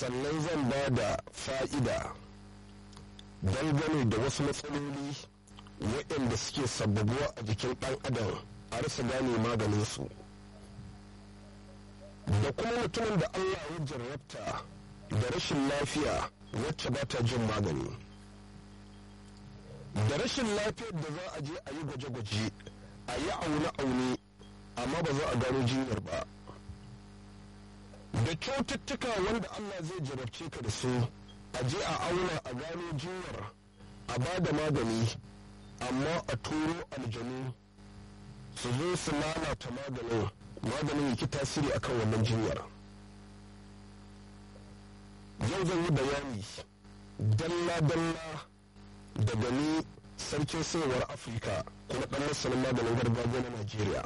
sannan zan ba da fa'ida dangane da wasu matsaloli waɗanda suke sababuwa a jikin ɗan adam a rasa gane maganinsu da kuma mutumin da allah ya jarrabta da rashin lafiya wacce ba ta jin magani da rashin lafiyar da za a je a yi gwaje-gwaje a yi aune-aune amma ba za a gano jinyar ba da cututtuka wanda allah zai jarabce ka da su a je a auna a gano jinyar a ba da magani amma a turo aljanu su zo su lalata maganin maganin yake tasiri akan wannan jinyar yau zan yi bayani dalla-dalla daga ni sarkin sayarwar afirka kuma ɗan masanin maganin gargajiya na najeriya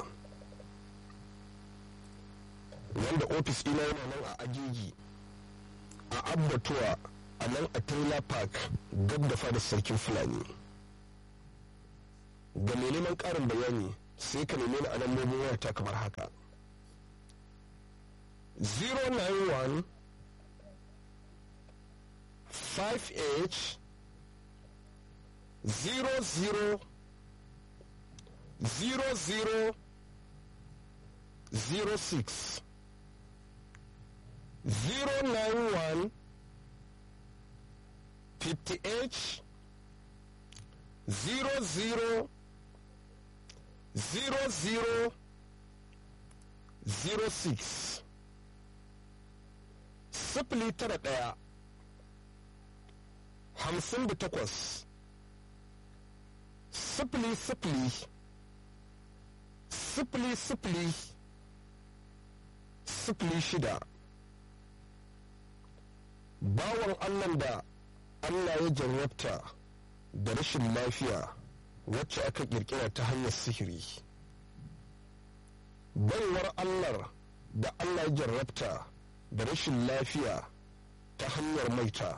wanda ofis ina yana nan a agigi a abbatuwa a nan a taylor park gab da fadar sarkin fulani ga mai neman ƙarin bayani sai ka neme ni a lambobin wayata kamar haka 091 5h 00 00 06 091 50H 00 00 06 sifili tara ɗaya hamsin da takwas sifili sifili sifili sifili sifili shida bawan allah da allah ya jarrabta da rashin lafiya wacce aka kirkira ta hanyar sihiri baiwar allah da allah ya jarrabta da rashin lafiya ta hanyar maita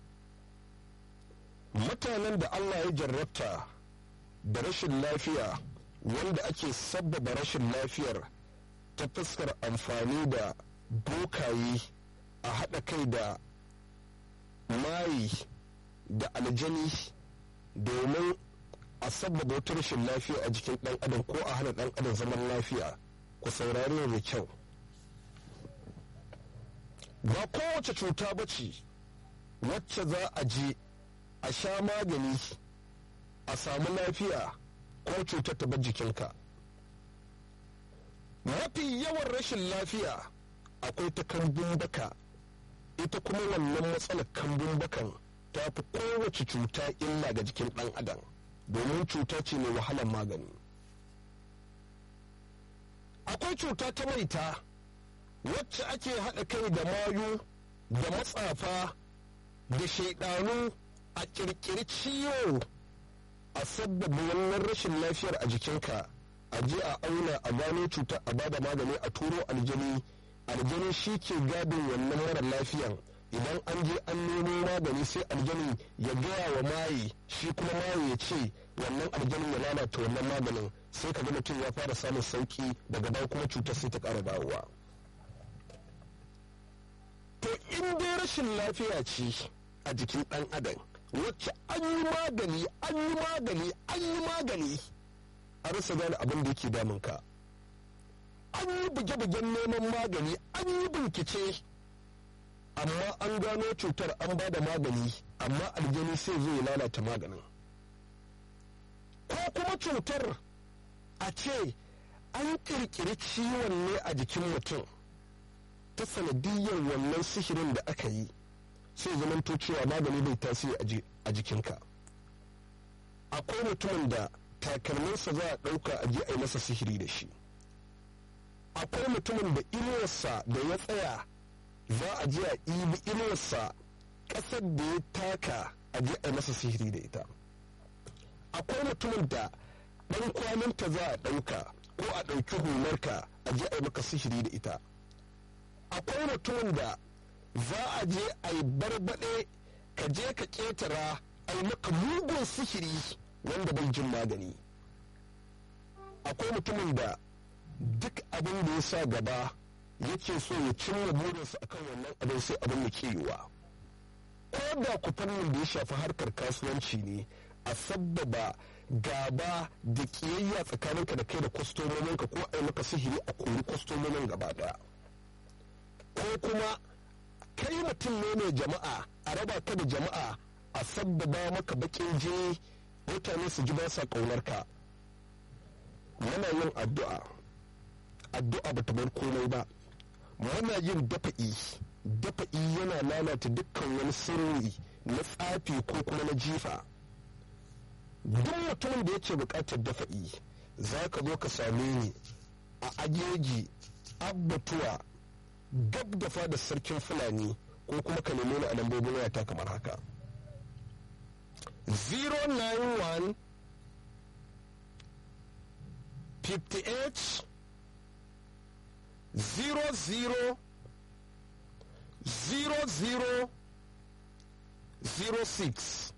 mutanen da allah ya jarrabta da rashin lafiya wanda ake sabbaba rashin lafiyar ta fuskar amfani da bokaye a haɗa kai da mayi da aljani domin a sabbaba wata rashin lafiya a jikin ɗan adam ko a hana ɗan adam zaman lafiya ku saurari mai kyau ba kowace cuta ba ce wacce za a je a sha magani a samu lafiya ko cutar ta bar jikinka mafi yawan rashin lafiya akwai ta kambun baka ita kuma wannan matsalar kambun bakan ta fi kowace cuta illa ga jikin ɗan adam domin cuta ce mai wahalar magani akwai cuta ta maita wacce ake haɗa kai da mayu da matsafa da shaidanu a ƙirƙiri ciwo a sabbaba wannan rashin lafiyar a jikinka a je a auna a gano cuta a bada magani a turo aljani aljani shi ke gadin wannan mara lafiyan idan an je an nemo magani sai aljani ya gaya wa maye shi kuma maye ya ce wannan aljanin ya lalata wannan maganin sai ka ga mutum ya fara samun sauki daga baya kuma cutar sai ta ƙara dawowa to in dai rashin lafiya ce a jikin ɗan adam wacce an yi magani an yi magani an yi magani a rasa gane abin da yake damunka an yi buge-bugen neman magani an yi bincike amma an gano cutar an ba da magani amma aljani sai zai lalata maganin ko kuma cutar a ce an kirkiri ciwon ne a jikin mutum ta sanadiyyar wannan sihirin da aka yi sai zamanto cewa magani bai tasiri a jikinka akwai mutumin da takalminsa za a ɗauka a je a yi masa sihiri da shi akwai mutumin da inuwarsa da ya tsaya za a je a ibi inuwarsa ƙasar da ya taka a je a yi masa sihiri da ita akwai mutumin da ɗan kwaninta za a ɗauka ko a ɗauki hularka a je a yi maka sihiri da ita akwai mutumin da za a je a yi barbaɗe ka je ka ƙetara a yi maka mugun sihiri wanda bai jin magani akwai mutumin da duk abin da ya sa gaba yake so ya cimma burinsa akan wannan abin sai abin da ke yiwa ko da ku fannin da ya shafi harkar kasuwanci ne a sabbaba gaba da kiyayya tsakaninka da kai da kwastomominka ko a yi maka sihiri a kori kwastomomin gaba daya ko kuma kai mutum ne mai jama'a a raba ka da jama'a a sabbaba maka bakin jini mutane su ji ba sa ƙaunarka muna yin addu'a addu'a ba ta bar komai ba muna yin dafa'i dafa'i yana lalata dukkan wani sirri na tsafi ko kuma na jifa duk mutumin da yake buƙatar dafa'i za ka zo ka same ni a ajeji abbatuwa gab da fada sarkin fulani ko kuma ka nemi ni a lambobin wayata kamar haka 091 58 00 00 06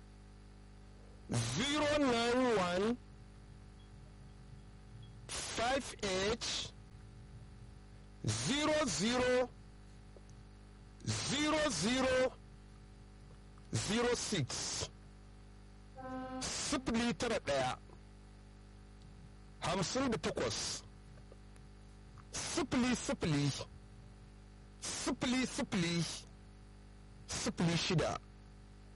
091 58 00 00 06 sifili tara ɗaya hamsin da takwas sifili sifili sifili sifili sifili shida